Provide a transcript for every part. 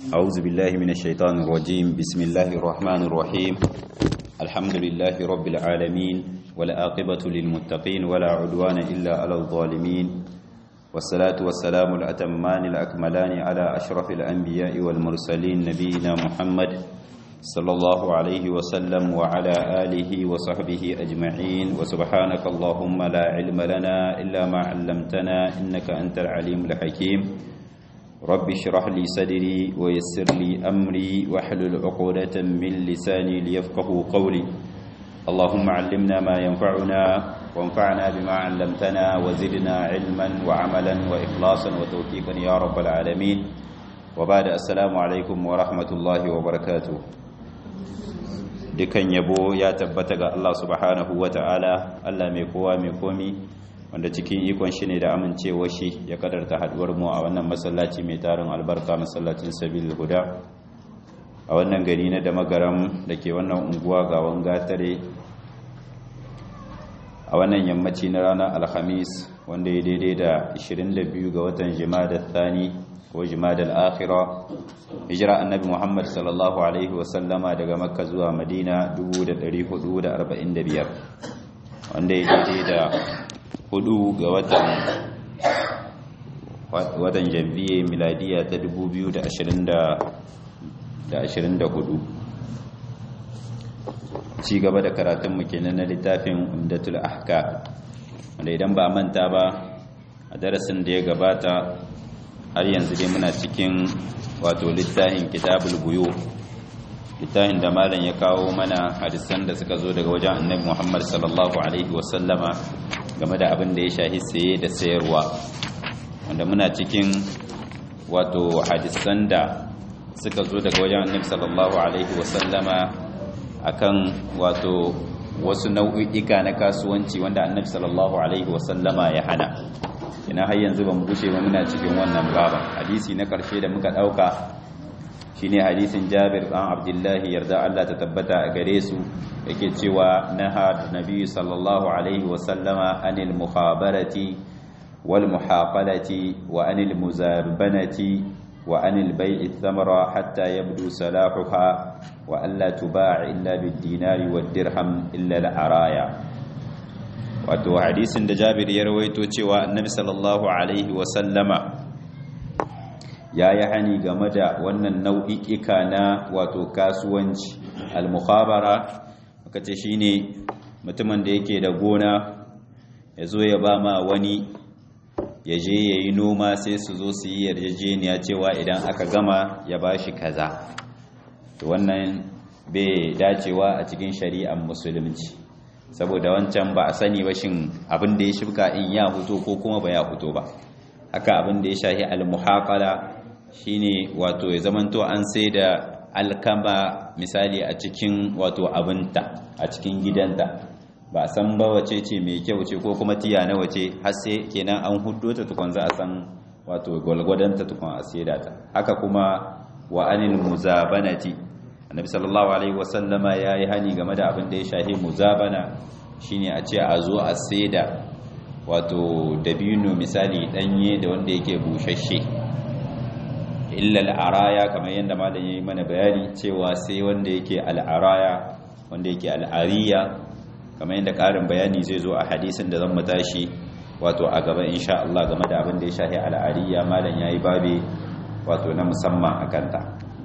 أعوذ بالله من الشيطان الرجيم بسم الله الرحمن الرحيم الحمد لله رب العالمين والآقبة للمتقين ولا عدوان إلا على الظالمين والصلاة والسلام الأتمان الأكملان على أشرف الأنبياء والمرسلين نبينا محمد صلى الله عليه وسلم وعلى آله وصحبه أجمعين وسبحانك اللهم لا علم لنا إلا ما علمتنا إنك أنت العليم الحكيم رب اشرح لي صدري ويسر لي أمري واحلل عقدة من لساني ليفقه قولي اللهم علمنا ما ينفعنا وانفعنا بما علمتنا وزدنا علما وعملا وإخلاصا وتوفيقا يا رب العالمين وبعد السلام عليكم ورحمة الله وبركاته dukan yabo ya tabbata ga Allah subhanahu wa ta'ala Allah mai kowa mai komi wanda cikin ikon shi ne da amincewa shi ya kadarta haduwar mu a wannan masallaci mai tarin albarka masallacin sabil huda a wannan gari na da magaram da ke wannan unguwa ga wangatare a wannan yammaci na ranar alhamis wanda ya daidai da 22 ga watan jimada thani ko jimada al'akhira hijira annabi muhammad sallallahu alaihi wasallama daga makka zuwa madina 1445 wanda ya daidai da hudu ga watan watan janvier miladiya ta 2024 ci gaba da karatunmu kenan na littafin umdatul ahka wanda idan ba manta ba a darasin da ya gabata har yanzu dai muna cikin wato littafin kitabul buyo littafin da malam ya kawo mana hadisan da suka zo daga wajen annabi muhammad sallallahu alaihi wasallama game da abin da ya shahi saye da sayarwa wanda muna cikin wato hadisan da suka zo daga wajen annabi sallallahu alaihi wasallama akan wato wasu nau'ika na kasuwanci wanda annabi sallallahu alaihi wasallama ya hana ina har yanzu ba mu gushe ba muna cikin wannan baba hadisi na karshe da muka dauka shine hadisin Jabir dan Abdullahi yarda Allah ta tabbata a gare su yake cewa naha nabi sallallahu alaihi wasallama anil mukhabarati wal muhaqalati wa anil muzabanati wa anil bai'i thamara hatta yabdu salahuha wa alla tuba'a illa bid dinari wad dirham illa al araya wato hadisin da Jabir ya rawaito cewa annabi sallallahu alaihi wasallama ya yi hani game da wannan nau'i'ika na wato kasuwanci al-mukhabara muka ce shine mutumin da yake da gona ya zo ya ba ma wani ya je ya yi noma sai su zo su yi yarjejeniya cewa idan aka gama ya ba shi kaza to wannan bai dacewa a cikin shari'ar musulunci saboda wancan ba a sani ba shin abin da ya shibka in ya huto ko kuma ba ya huto ba haka abin da ya shahi al-muhaqala shine wato ya zamanto an sai da alkama misali a cikin wato abinta a cikin gidanta ba san ba wace ce mai kyau ce ko kuma tiya na wace har sai kenan an huddo ta tukun za a san wato gwalgwadanta tukun a saida ta haka kuma wa anil muzabanati annabi sallallahu alaihi wasallama yayi hani game da abin da ya shahi muzabana shine a ce a zo a saida wato dabino misali danye da wanda yake bushashe illa al'araya kamar yadda malam yayi mana bayani cewa sai wanda yake al'araya wanda yake al'ariya kamar yadda karin bayani zai zo a hadisin da zan tashi wato a gaba insha Allah game da abin da ya shahi al'ariya malam yayi babe wato na musamman a kanta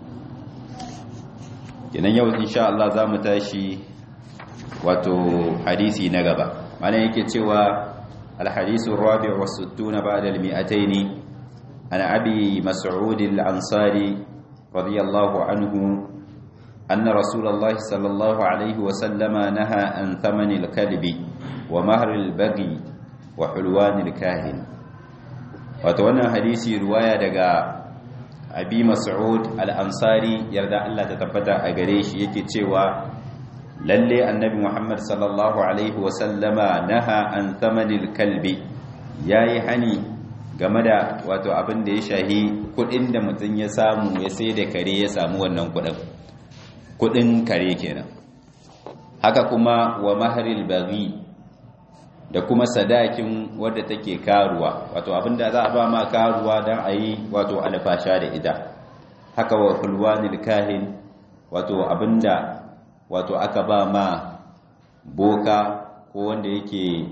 kenan yau insha Allah za mu tashi wato hadisi na gaba malam yake cewa al-hadisu ar-rabi' wa 60 ba'da al-mi'atayn عن أبي مسعود الأنصاري رضي الله عنه أن رسول الله صلى الله عليه وسلم نهى عن ثمن الكلب ومهر البغي وحلوان الكاهن وتوانا حديثي رواية دقاء أبي مسعود الأنصاري يرضى الله تتبتع أغريش يكي تشيوى للي النبي محمد صلى الله عليه وسلم نهى عن ثمن الكلب ياي هني game da wato abin da ya shahi kudin da mutum ya samu ya sai da kare ya samu wannan kudin kudin kare kenan haka kuma wa maharil baghi da kuma sadakin wadda take karuwa wato abin da za a ba ma karuwa don a yi wato alfasha da ita haka wa hulwanil kahin wato abinda wato aka ba ma boka ko wanda yake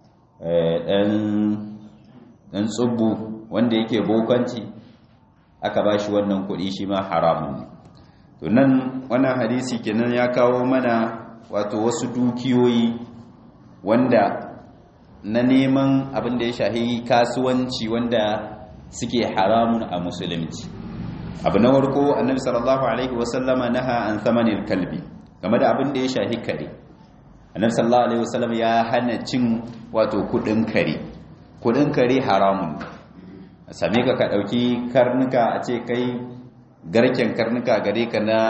ɗan tsubbu wanda yake bokanci aka ba shi wannan kuɗi shi ma haramun ne to nan wannan hadisi kenan ya kawo mana wato wasu dukiyoyi wanda na neman abin da ya shahi kasuwanci wanda suke haramun a musulunci abu na warko annabi sallallahu alaihi wasallama naha an samanil kalbi game da abin da ya shahi kare annabi sallallahu alaihi wasallam ya hana cin wato kudin kare kudin kare haramun same ka ka dauki karnuka a ce kai garken karnuka gare ka na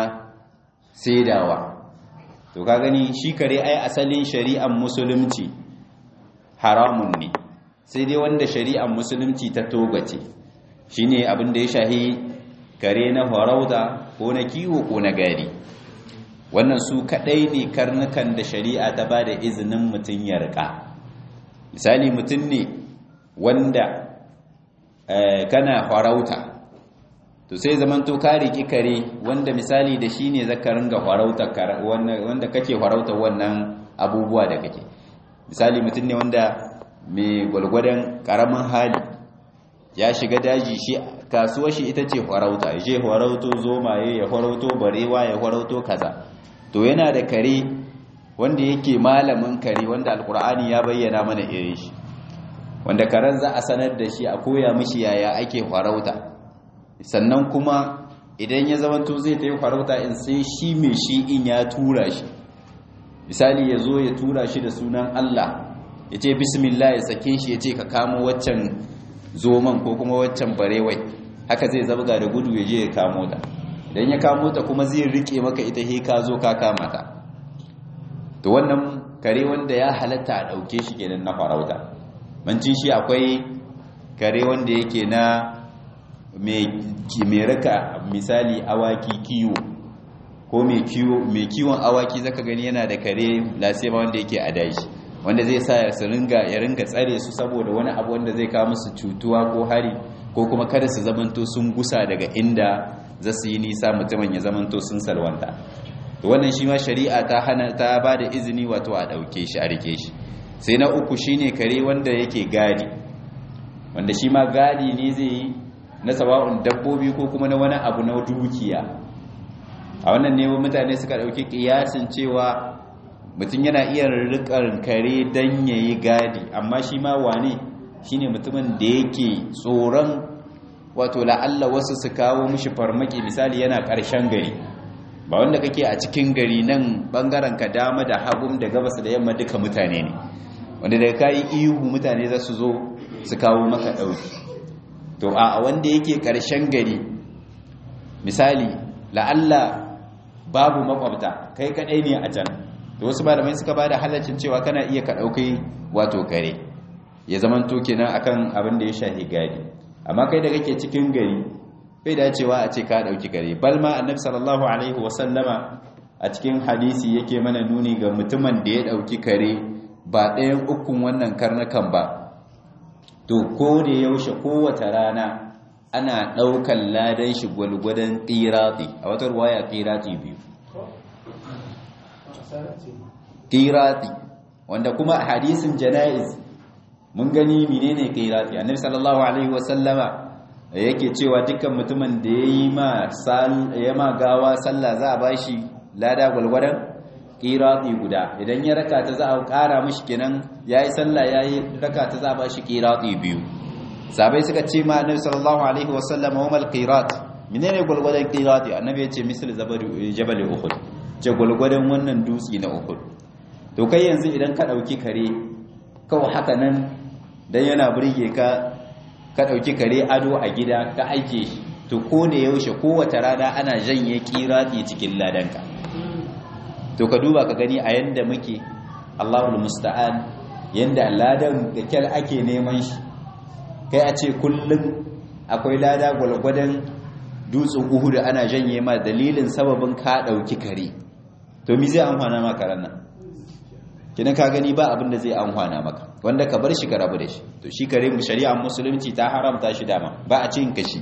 saidawa to ka gani shi kare ai asalin shari'ar musulunci haramun ne sai dai wanda shari'ar musulunci ta togace shine abin da ya shahi kare na farauta ko na kiwo ko na gari wannan su kadai ne karnukan da shari'a ta ba da izinin mutum ya rika misali mutum ne wanda kana farauta to sai zaman to ka riki kare wanda misali da shi ne zaka ringa farauta wanda kake farauta wannan abubuwa da kake misali mutum ne wanda mai gwalgwadon karamin hali ya shiga daji shi kasuwar shi ita ce farauta ya je farauto zomaye ya farauto barewa ya farauto kaza to yana da kare wanda yake malamin kare wanda alkur'ani ya bayyana mana irin shi wanda karen za a sanar da shi a koya mishi yaya ake farauta sannan kuma idan ya zamanto zai ta yi farauta in sai shi mai shi in ya tura shi misali ya zo ya tura shi da sunan Allah ya ce bismillah ya sake shi ya ce ka kamo waccan zoman ko kuma waccan barewai haka zai zabga da gudu ya je ya kamo ta idan ya kamo ta kuma zai rike maka ita he ka zo ka kama ta to wannan kare wanda ya halatta a dauke shi kenan na farauta mancin shi akwai kare wanda yake na mai raka misali awaki kiwo ko mai kiwon awaki zaka gani yana da kare lasema wanda yake a dashi wanda zai sa su ringa ya ringa tsare su saboda wani abu wanda zai kawo musu cutuwa ko hari ko kuma kada su zamanto sun gusa daga inda za su yi nisa mutumin ya zamanto sun salwanta to wannan shi ma shari'a ta hana ta ba da izini wato a ɗauke shi a rike shi sai na uku shine kare wanda yake gadi wanda shi ma gadi ne zai yi na sawa'un dabbobi ko kuma na wani abu na dukiya a wannan ne mutane suka ɗauki ƙiyasin cewa mutum yana iya rikar kare don ya yi gadi amma shi ma wane shi ne mutumin da yake tsoron wato la'alla wasu su kawo mishi farmaki misali yana ƙarshen gari ba wanda kake a cikin gari nan ɓangaren ka dama da hagun da gabas da yamma duka mutane ne wanda daga kayi ihu mutane za su zo su kawo maka ɗauki to a wanda yake ƙarshen gari misali la'alla babu makwabta kai kaɗai ne a can da wasu malamai suka bada halaccin cewa kana iya ka daukai wato kare ya zaman to kenan akan abin da ya shahi gadi amma kai da kake cikin gari bai dacewa a ce ka dauki kare bal ma annabi sallallahu alaihi wasallama a cikin hadisi yake mana nuni ga mutumin da ya dauki kare ba ɗayan ukun wannan karnukan ba to ko da yaushe kowace rana ana ɗaukan ladan shi gwalgwadon ƙirati a wata ruwaya ƙirati biyu qirati wanda kuma a hadisin janaiz mun gani menene qirati annabi sallallahu alaihi wasallama yake cewa dukkan mutumin da yayi ma sal ma gawa sallah za a bashi lada gulgwadan qirati guda idan ya raka ta za a ƙara mishi kenan yayi sallah yayi raka ta za a bashi qirati biyu sabai suka ce ma annabi sallallahu alaihi wasallama wa mal qirat menene gulgwadan qirati annabi ya ce misal jabal uhud ce gulgwadan wannan dutsi na uhud to kai yanzu idan ka ɗauki kare kawai haka nan don yana burge ka ka ɗauki kare ado a gida ka aike shi to ko da yaushe kowace rana ana janye kirati cikin ladanka to ka duba ka gani a yanda muke allahul musta'an yanda ladan da kyal ake neman shi kai a ce kullum akwai lada gwalgwadon dutsen uhudu ana janye ma dalilin sababin ka ɗauki kare to mi zai amfana maka ranar kina ka gani ba abin da zai amfana maka wanda ka bar shi ka rabu da shi to shi kare mu shari'ar musulunci ta haramta shi dama ba a cin kashi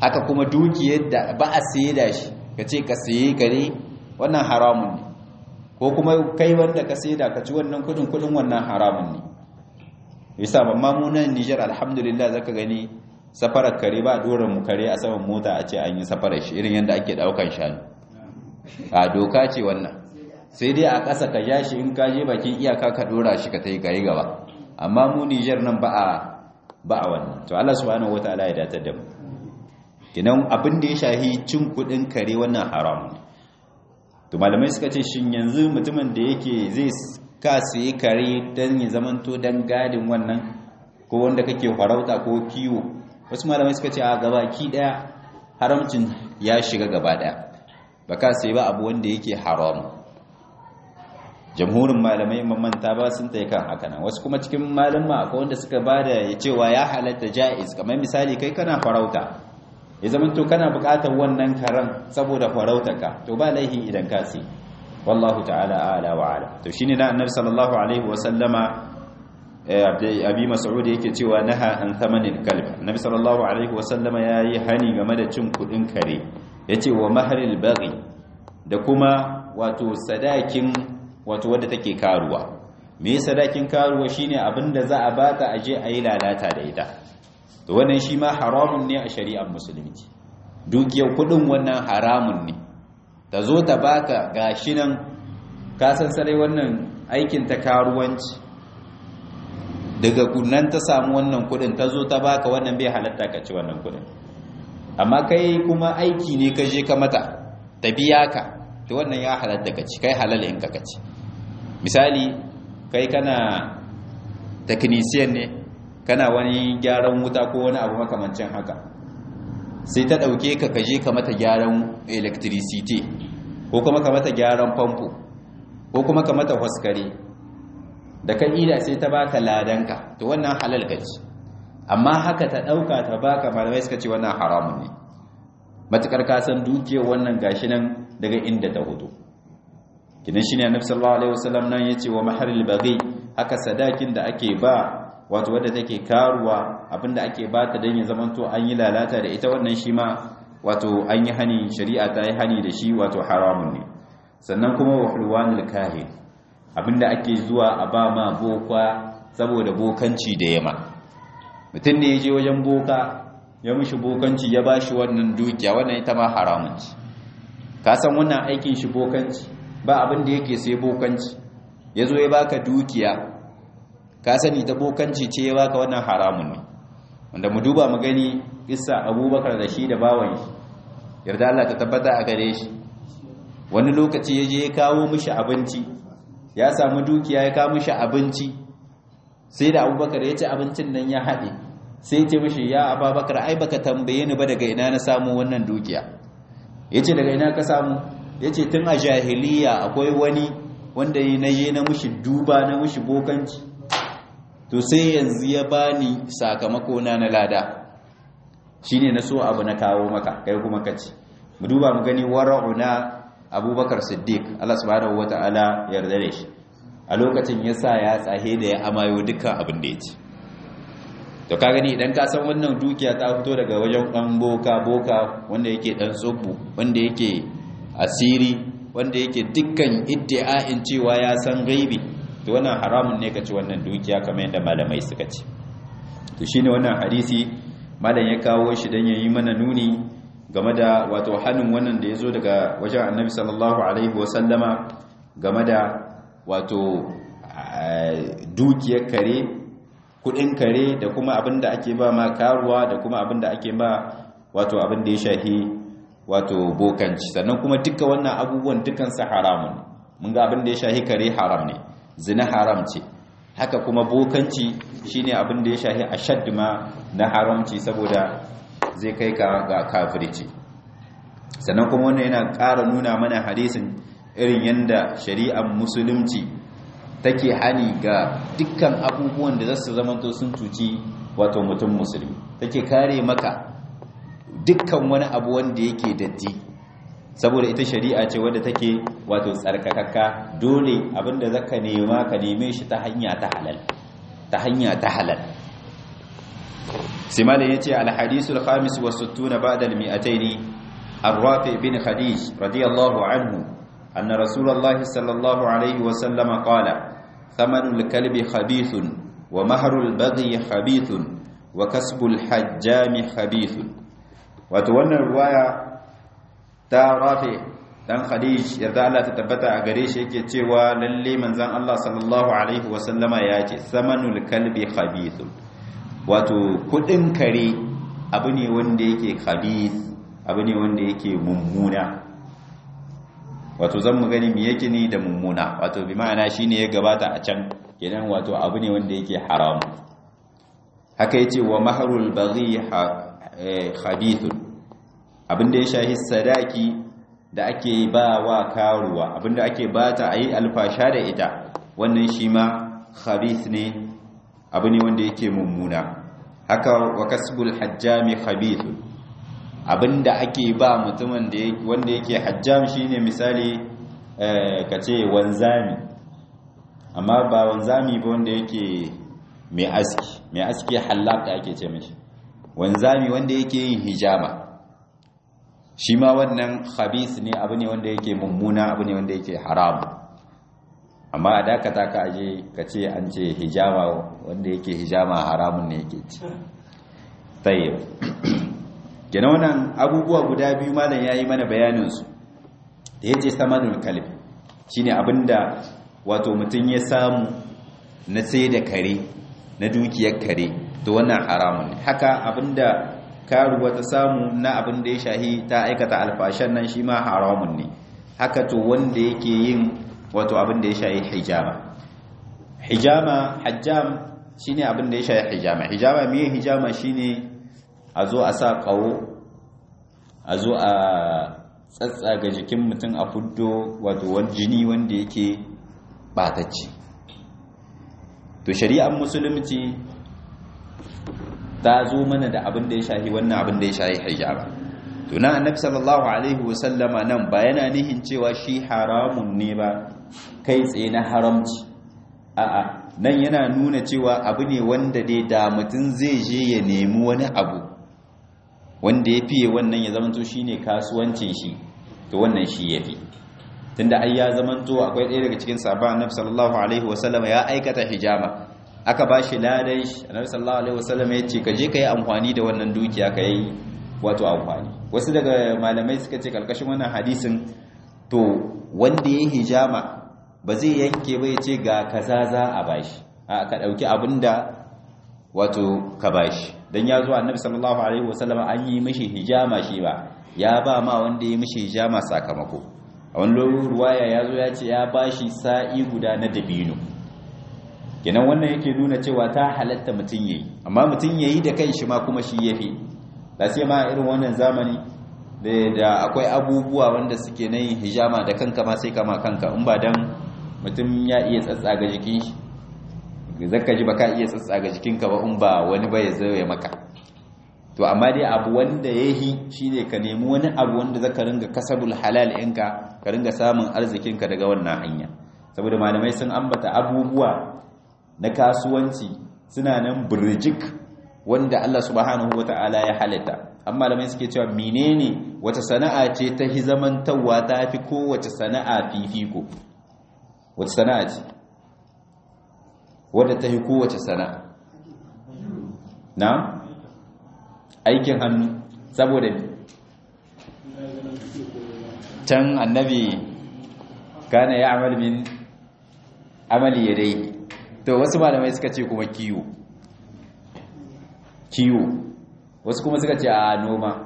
haka kuma dukiyar da ba a saye da shi ka ce ka saye kare wannan haramun ne ko kuma kai wanda ka saye da ka ci wannan kudin kudin wannan haramun ne yasa amma mu nan Niger alhamdulillah zaka gani safarar kare ba dora mu kare a saman mota a ce an yi safarar shi irin yadda ake daukan shanu a doka ce wannan sai dai a ƙasa ka ja shi in ka je bakin iyaka ka dora shi ka tai kai gaba amma mu Niger nan ba a ba a wannan to Allah subhanahu wataala ya datar da mu kinan abin da ya shahi cin kudin kare wannan haramun to malamai suka ce shin yanzu mutumin da yake zai ka sai kare dan ya zamanto dan gadin wannan ko wanda kake farauta ko kiwo wasu malamai suka ce a gabaki daya haramcin ya shiga gaba daya baka sai ba abu wanda yake haram jamhurin malamai mamanta ba sun tsaye kan haka nan wasu kuma cikin malama akwai wanda suka bada ya cewa ya halatta jaiz kamar misali kai kana farauta ya zama to kana bukatar wannan karan saboda farautarka to ba laihi idan ka sai wallahu ta'ala a'la wa ala to shine na annabi sallallahu alaihi wa sallama abi mas'ud yake cewa naha an thamanin kalb annabi sallallahu alaihi wa sallama yayi hani game da cin kudin kare yace wa mahril baghi da kuma wato sadakin wato wadda take karuwa me sadakin karuwa shine abinda za a bata aje ayi lalata da ita to wannan shi ma haramun ne a shari'ar musulunci dukiyar kudin wannan haramun ne ta zo ta baka gashi nan ka san sarai wannan aikin ta karuwanci daga kunnan ta samu wannan kudin ta zo ta baka wannan bai halatta ka ci wannan kudin amma kai kuma aiki ne ka je ka mata ta biya ka to wannan ya halatta ka ci kai halal in ka ci misali kai kana technician ne kana wani gyaran wuta ko wani abu makamancin haka sai ta ɗauke ka kaje ka mata gyaran electricity ko kuma ka mata gyaran famfo ko kuma ka mata waskare da kan ida sai ta baka ladanka to wannan halal gaci amma haka ta ɗauka ta baka malamai suka ce wannan haramun ne matukar ka san dukiyar wannan gashi nan daga inda ta hudu kidan shine annabi sallallahu alaihi wasallam nan yace wa maharil baghi haka sadakin da ake ba wato wadda take karuwa abinda ake bata dan ya zamanto an yi lalata da ita wannan shi ma wato an yi hani shari'a ta yi hani da shi wato haramun ne sannan kuma wa hulwanul kahin abinda ake zuwa a ba ma boka saboda bokanci da yama mutum ne ya je wajen boka ya mishi bokanci ya ba shi wannan dukiya wannan ita ma haramun ci ka san wannan aikin shi bokanci ba abin da yake sai bokanci ya zo ya baka dukiya ka sani ta bokanci ce ya baka wannan haramun ne wanda mu duba mu gani kissa abubakar da shi da bawan shi yarda Allah ta tabbata a gare shi wani lokaci ya je ya kawo mishi abinci ya samu dukiya ya kawo mishi abinci sai da abubakar ya ci abincin nan ya haɗe sai ce mishi ya ababakar ai baka tambaye ni ba daga ina na samu wannan dukiya ya ce daga ina ka samu ya ce tun a jahiliya akwai wani wanda yi na je na mushi duba na mushi bokanci to sai yanzu ya bani sakamako na na lada shine na so abu na kawo maka kai kuma kaci mu duba mu gani wara'una abubakar siddiq Allah subhanahu wata'ala yarda da shi a lokacin ya sa ya tsahe da ya amayo dukkan abin da ya ci to ka gani idan ka san wannan dukiya ta fito daga wajen dan boka boka wanda yake dan tsubbu wanda yake asiri wanda yake dukkan iddia'in cewa ya san gaibi to wannan haramun ne ka ci wannan dukiya kamar yadda malamai suka ce to shine wannan hadisi malam ya kawo shi dan yayi mana nuni game da wato hannun wannan da yazo daga wajen Annabi sallallahu alaihi wasallama game da wato dukiyar kare kudin kare da kuma abinda ake ba ma karuwa da kuma abinda ake ba wato abin da ya shahi wato bokanci sannan kuma duka wannan abubuwan dukansu haramun mun ga abin da ya shahi kare haram ne zina haram ce haka kuma bokanci shine abin da ya shahi ashad ma na haramci saboda zai kai ka ga kafirci sannan kuma wannan yana ƙara nuna mana hadisin irin yanda shari'ar musulunci take hani ga dukkan abubuwan da zasu zamanto sun cuci wato mutum musulmi take kare maka dukkan wani abu wanda yake datti saboda ita shari'a ce wadda take wato tsarkakakka dole abinda zaka nema ka neme shi ta hanya ta halal ta hanya ta halal sai malam yace al hadisul khamis wa sittuna ba'da al mi'ataini الرافع بن خديج رضي الله عنه أن رسول الله صلى الله عليه وسلم قال ثمن الكلب خبيث ومهر البغي خبيث وكسب الحجام خبيث وتولى الرواية تا رافع dan Khadij yarda Allah ta tabbata a gare shi yake cewa lalle manzon Allah sallallahu alaihi wasallama ya ce samanul kalbi khabithun wato kudin kare abu ne wanda yake khabith abu ne wanda yake mummuna wato zan mu gani me yake ni da mummuna wato bi ma'ana shine ya gabata a can kenan wato abu ne wanda yake haram haka yace wa mahrul baghi khabithun abinda ya shahi sadaki da ake ba wa karuwa abinda ake bata ayi alfasha da ita wannan shi ma khabith ne abu ne wanda yake mummuna haka wa kasbul hajjami khabithun abinda ake ba mutumin da wanda yake hajjam shine misali ka ce wanzami amma ba wanzami ba wanda yake mai aski mai aski halab da ake ce mishi wanzami wanda yake yin hijama shi ma wannan khabis ne abu ne wanda yake mummuna abu ne wanda yake haram amma a dakata ka aje ka ce an ce hijama wanda yake hijama haramun ne yake ci tayyib kenan wannan abubuwa guda biyu malam yayi mana bayanin su da yace samanul kalbi shine abinda wato mutun ya samu na sai da kare na dukiyar kare to wannan haramun ne haka abinda karuwa ta samu na abin da ya shahi ta aikata alfashan nan shi ma haramun ne haka to wanda yake yin wato abin da ya shahi hijama hijama hajjam shine abin da ya shahi hijama hijama me hijama shine a zo a sa kawo a zo a tsatsaga jikin mutum a fuddo wato wani jini wanda yake batacci to shari'ar musulunci ta zo mana da abin da ya shahi wannan abin da ya shahi hijaba to nan annabi sallallahu alaihi wasallama nan ba yana nihin cewa shi haramun ne ba kai tsaye na haramci a'a nan yana nuna cewa abu ne wanda dai da mutum zai je ya nemi wani abu wanda ya fiye wannan ya zamanto shine kasuwancin shi to wannan shi yafi tunda ai ya zamanto akwai ɗaya daga cikin sahabban annabi sallallahu alaihi wasallama ya aikata hijama aka ba shi ladan shi annabi sallallahu alaihi wasallam ya ce ka je ka yi amfani da wannan dukiya ka yi wato amfani wasu daga malamai suka ce kalkashin wannan hadisin to wanda ya hijama ba zai yanke ba ya ce ga kaza za a bashi a ka dauki abinda wato ka bashi dan ya zo annabi sallallahu alaihi wasallam an yi mishi hijama shi ba ya ba ma wanda ya mishi hijama sakamako a wani ruwaya ya zo ya ce ya bashi sa'i guda na dabino kenan wannan yake nuna cewa ta halatta mutum yayi amma mutum yayi da kanshi ma kuma shi yafi da sai ma irin wannan zamani da akwai abubuwa wanda suke na yin hijama da kanka ma sai kama kanka in ba dan mutum ya iya tsatsaga jikin shi zaka ji baka iya tsatsaga jikinka ba in ba wani ba ya zo ya maka to amma dai abu wanda yahi shine ka nemi wani abu wanda zaka ringa kasabul halal ɗinka ka ringa samun arzikinka daga wannan hanya saboda malamai sun ambata abubuwa na kasuwanci suna nan birjik wanda Allah subhanahu wata'ala ya halitta amma malamai suke cewa menene wata sana'a ce ta hizamantawa ta fi kowace sana'a fifiko wata sana'a ce wadda ta fi kowace sana'a na aikin hannu saboda can annabi kana ya amal min amali yadai to wasu malamai suka ce kuma kiwo kiwo wasu kuma suka ce a noma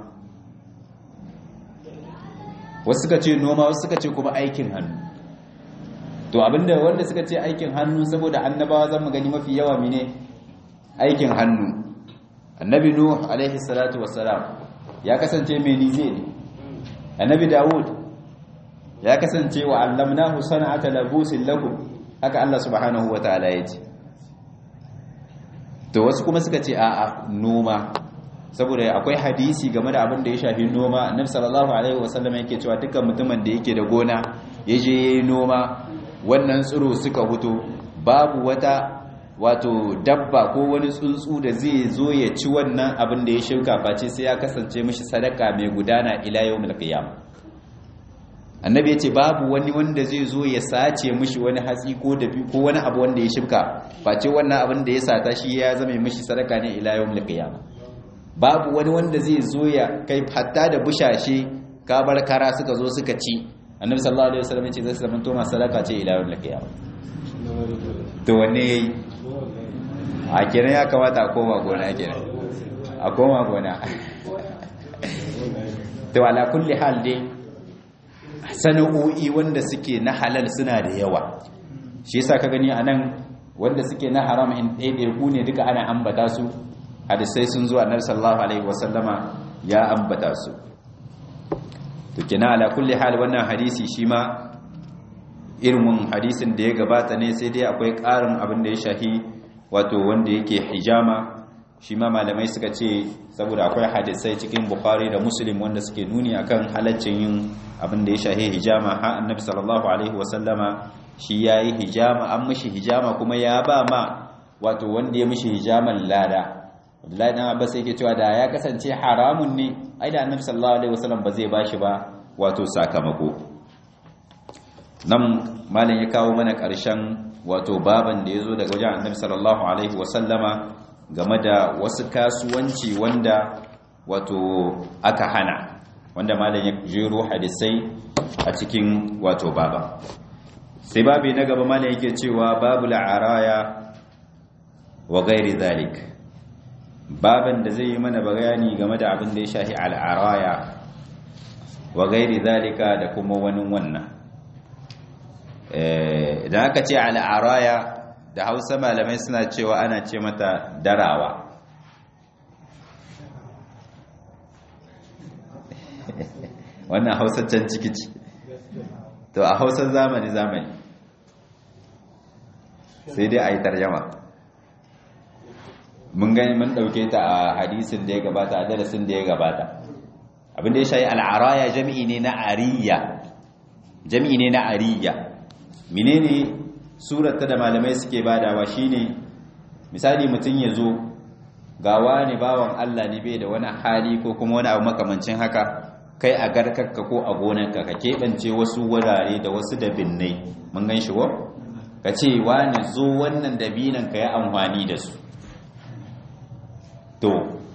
wasu suka ce noma wasu suka ce kuma aikin hannu to abinda wanda suka ce aikin hannu saboda annabawa zan mu gani mafi yawa mine aikin hannu annabi nuh alaihi salatu wassalam ya kasance mai nize ne annabi dawud ya kasance wa allamnahu sana'ata labusin lakum haka Allah subhanahu wa ta'ala ya ce to wasu kuma suka ce a'a noma saboda akwai hadisi game da abin da ya shafi noma annabi sallallahu alaihi wasallam yake cewa dukkan mutumin da yake da gona ya je yayi noma wannan tsiro suka fito babu wata wato dabba ko wani tsuntsu da zai zo ya ci wannan abin da ya shuka face sai ya kasance mishi sadaka mai gudana ila yawmil qiyamah annabi ya ce babu wani wanda zai zo ya sace mishi wani hatsi ko dabi ko wani abu wanda ya shibka face wannan abin da ya sata shi ya zama mishi sadaka ne ila yawmil qiyamah babu wani wanda zai zo ya kai hatta da bushashe kabar kara suka zo suka ci annabi sallallahu alaihi wasallam ya ce zai zama to sadaka ce ila yawmil qiyamah to wanne yayi a kenan ya kamata a koma gona kenan a koma gona to ala kulli hal dai sana'o'i wanda suke na halal suna da yawa shi yasa ka gani anan wanda suke na haram in ɗaiɗaiku ne duka ana ambata su hadisai sun zo annabi sallallahu alaihi wasallama ya ambata su to kina ala kulli hal wannan hadisi shi ma irin hadisin da ya gabata ne sai dai akwai ƙarin abin da ya shahi wato wanda yake hijama shi ma malamai suka ce saboda akwai hadisai cikin bukhari da muslim wanda suke nuni akan halaccin yin abin da ya shahi hijama ha annabi sallallahu alaihi wasallama shi yayi hijama an mishi hijama kuma ya ba ma wato wanda ya mishi hijaman lada Abdullahi dan Abbas yake cewa da ya kasance haramun ne ai da annabi sallallahu alaihi wasallam ba zai bashi ba wato sakamako nan malam ya kawo mana ƙarshen wato baban da ya zo daga wajen annabi sallallahu alaihi wasallama game da wasu kasuwanci wanda wato aka hana wanda malam ya jero hadisai a cikin wato baba sai babi na gaba malam yake cewa babu la'araya wa gairi zalik baban da zai yi mana bayani game da abin da ya shahi al'araya wa gairi zalika da kuma wani wannan idan aka ce al'araya da hausa malamai suna cewa ana ce mata darawa wannan hausaccen ciki ce to a hausar zamani zamani sai dai a yi tarjama mun gani mun ɗauke ta a hadisin da ya gabata a darasin da ya gabata abinda ya shayi al'araya jami'i ne na ariya jami'i ne na ariya menene surata da malamai suke badawa shine misali mutum ya zo gawa ne bawan Allah ne bai da wani hali ko kuma wani abu makamancin haka kai a garkarka ko a gonarka ka keɓance wasu wurare da wasu dabinnai mun gan shi ko ka ce wani zo wannan dabinan ka yi amfani da su to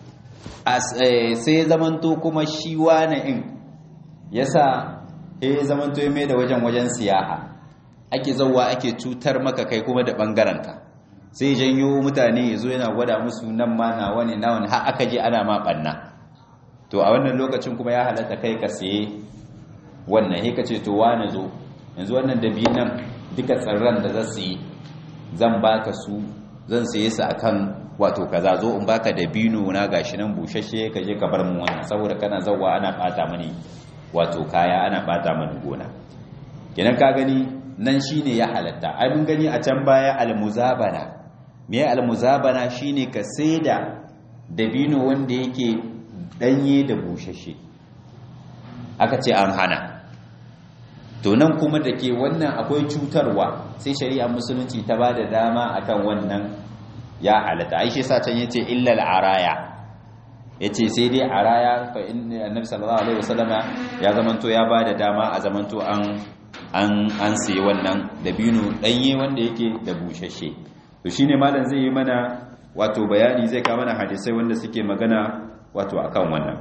sai zamanto kuma shi wani in yasa ya zamanto ya mai da wajen wajen siyaha ake zauwa ake cutar maka kai kuma da ɓangarenka sai janyo mutane ya zo yana gwada musu nan ma na wani na wani har aka je ana ma ɓanna to a wannan lokacin kuma ya halatta kai ka saye wannan he ka ce to wane zo yanzu wannan dabi nan duka tsirran da za su yi zan baka su zan saye su akan wato kaza zo in baka dabino na gashi nan bushashe ka je ka bar mu wannan saboda kana zawwa ana bata mani wato kaya ana bata mani gona kenan ka gani nan shine ya halatta ai mun gani a can baya almuzabana me almuzabana shine ka saida dabino wanda yake danye da bushashe aka ce an hana to nan kuma da ke wannan akwai cutarwa sai shari'a musulunci ta ba da dama akan wannan ya halatta ai shi sa can yace illal araya yace sai dai araya fa inna annabi sallallahu alaihi wasallama ya zamanto ya ba da dama a zamanto an an an sai wannan dabino danye wanda yake da bushashe to shine malam zai yi mana wato bayani zai ka mana hadisai wanda suke magana wato akan wannan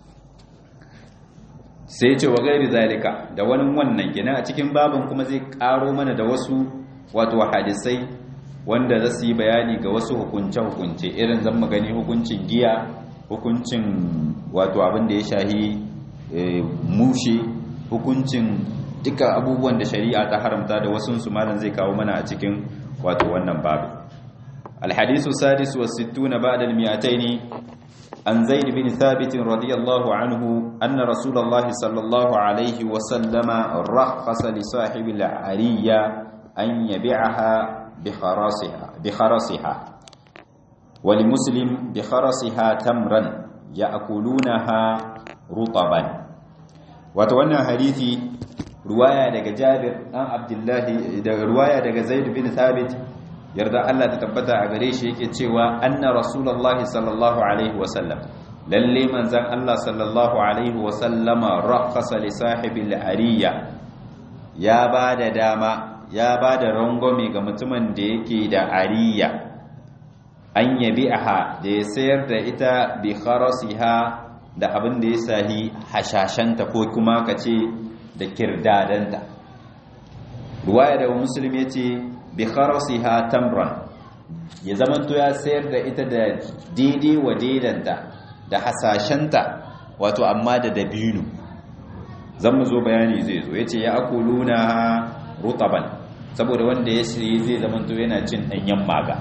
sai ce wa gairi zalika da wani wannan gina a cikin babin kuma zai karo mana da wasu wato hadisai wanda za su yi bayani ga wasu hukunce-hukunce irin zan magani hukuncin giya hukuncin wato abin da ya shahi mushe hukuncin duka abubuwan da shari'a ta haramta da wasu su malam zai kawo mana a cikin wato wannan babu الحديث السادس والستون بعد المئتين عن زيد بن ثابت رضي الله عنه أن رسول الله صلى الله عليه وسلم رخص لصاحب العرية أن يبيعها بخراسها بخرسها ولمسلم بخرسها تمرا يأكلونها رطبا وتوانا حديثي رواية دقى جابر عن عبد الله رواية دقى زيد بن ثابت yarda Allah ta tabbata a gare shi yake cewa anna rasulullahi sallallahu alaihi wasallam lalle manzan Allah sallallahu alaihi wasallama rakhasa li sahibil ariya ya bada dama ya bada rangwame ga mutumin da yake da ariya an yabi'aha da ya sayar da ita bi kharasiha da abin da ya sahi hashashanta ko kuma kace da kirdadanta ruwaya da muslim yace bi kharasiha tamran ya zamanto ya sayar da ita da daidai wa daidanta da hasashenta wato amma da dabino zan mu zo bayani zai zo yace ya akuluna rutaban saboda wanda ya shirye zai zamanto yana cin danyen maga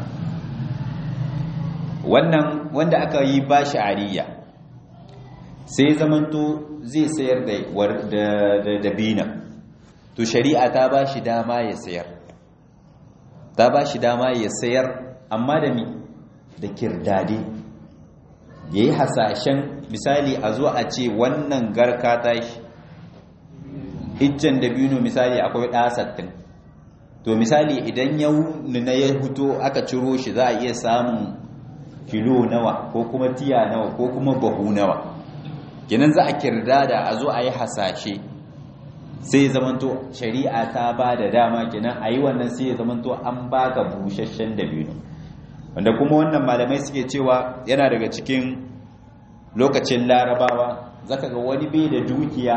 wannan wanda aka yi bashi ariya sai zamanto zai sayar da dabina to shari'a ta bashi dama ya sayar ta bashi dama ya sayar amma da mi da kirdade ya yi hasashen misali a zo a ce wannan garka tashi iccen dabino misali akwai ɗasattin to misali idan ya na ya huto aka ciro shi za a iya samun kilo nawa ko kuma tiya nawa ko kuma bahu nawa kinan za a kirda da a zo a yi hasashe sai zamanto shari'a ta ba da dama kinan a yi wannan sai ya zamanto an baka busasshen dabino wanda kuma wannan malamai suke cewa yana daga cikin lokacin larabawa zaka ga wani bai da dukiya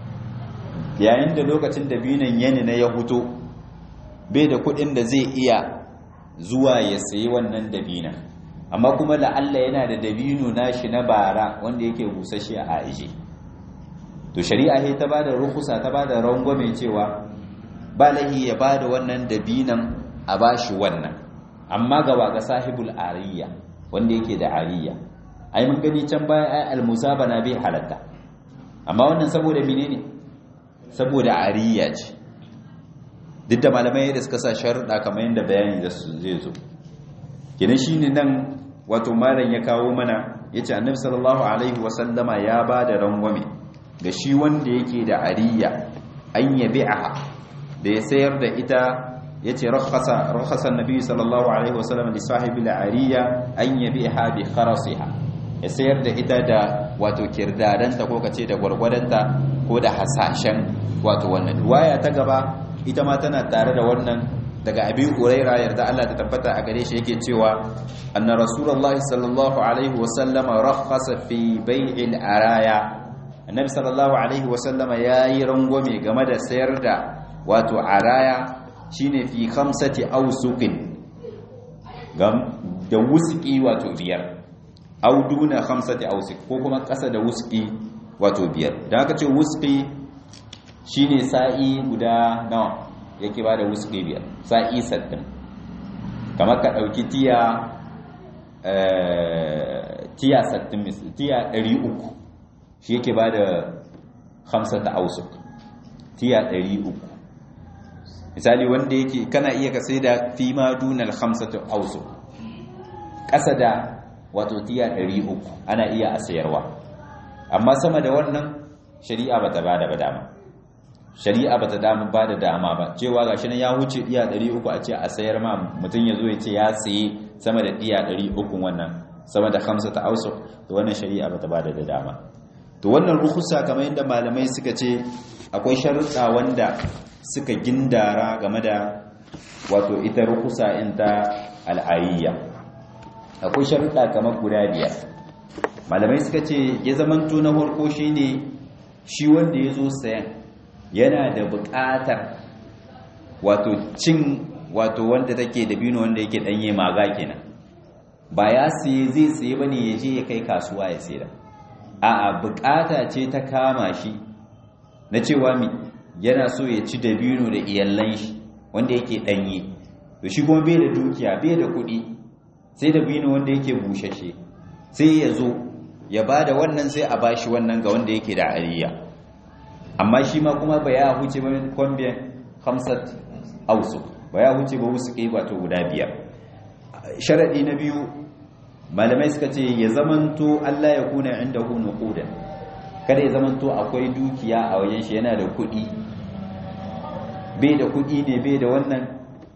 yayin da lokacin dabinon yani na ya huto bai da kudin da zai iya zuwa ya sayi wannan dabinon amma kuma la'alla yana da dabino nashi na bara wanda yake busasshe a aishe to shari'a sai ta bada rukusa ta bada rangwame cewa ba lahi ya bada wannan dabinan a bashi wannan amma ga waga sahibul ariya wanda yake da ariya ai mun gani can baya ai almusabana bai halatta amma wannan saboda menene saboda ariya ce duk da malamai da suka sa sharuɗa kamar yadda bayani da su zai zo kenan shine nan wato malam ya kawo mana yace annabi sallallahu alaihi wasallama ya ba da rangwame ga shi wanda yake da ariya an yabi'aha da ya sayar da ita yace rakhasa rakhasa annabi sallallahu alaihi wasallam li sahibi al-ariya an yabi'aha bi kharasiha ya sayar da ita da wato kirdadanta ko kace da gwargwadanta ko da hasashen wato wannan ruwaya ta gaba ita ma tana tare da wannan daga abi huraira yarda Allah ta tabbata a gare shi yake cewa anna rasulullahi sallallahu alaihi wasallama rakhasa fi bai'il araya annabi sallallahu alaihi wasallama yayi rangwame game da sayar da wato araya shine fi khamsati awsuqin gam da wuski wato biyar aw duna khamsati awsuq ko kuma kasa da wuski wato biyar dan aka ce wuski shine sa'i guda nawa yake ba da wuski biyar sa'i sattin kamar ka ɗauki tiya tiya sattin tiya ɗari uku shi yake ba da hamsata ausuk tiya ɗari uku misali wanda yake kana iya ka sai da fi ma dunar hamsata ausuk ƙasa da wato tiya ɗari uku ana iya a sayarwa amma sama da wannan shari'a ba ta ba da ba dama shari'a ba ta damu ba da dama ba cewa ga shi nan ya wuce iya 300 a ce a sayar ma mutum ya zo ya ce ya saye sama da iya 300 wannan sama da hamsa ta ausu to wannan shari'a ba ta ba da dama to wannan rukusa kamar yadda malamai suka ce akwai sharuɗa wanda suka gindara game da wato ita rukusa in ta al'ayiyya akwai sharuɗa kamar guda biyar malamai suka ce ya zamanto na farko shine shi wanda ya zo sayan yana da buƙatar wato cin wato wanda take da bino wanda yake danye maga kenan ba ya siye zai siye bane ya je ya kai kasuwa ya sayar a'a buƙata ce ta kama shi na cewa mi yana so ya ci da bino da iyallan shi wanda yake danye to shi kuma bai da dukiya bai da kuɗi sai da bino wanda yake bushashe sai ya zo ya bada wannan sai a bashi wannan ga wanda yake da ariya amma shi ma kuma ba ya huce ba kwambiyan hamsat ausu ba ya huce ba wasu kai wato guda biyar sharaɗi na biyu malamai suka ce ya zamanto Allah ya kuna inda hu nuquda kada ya zamanto akwai dukiya a wajen shi yana da kuɗi bai da kuɗi ne bai da wannan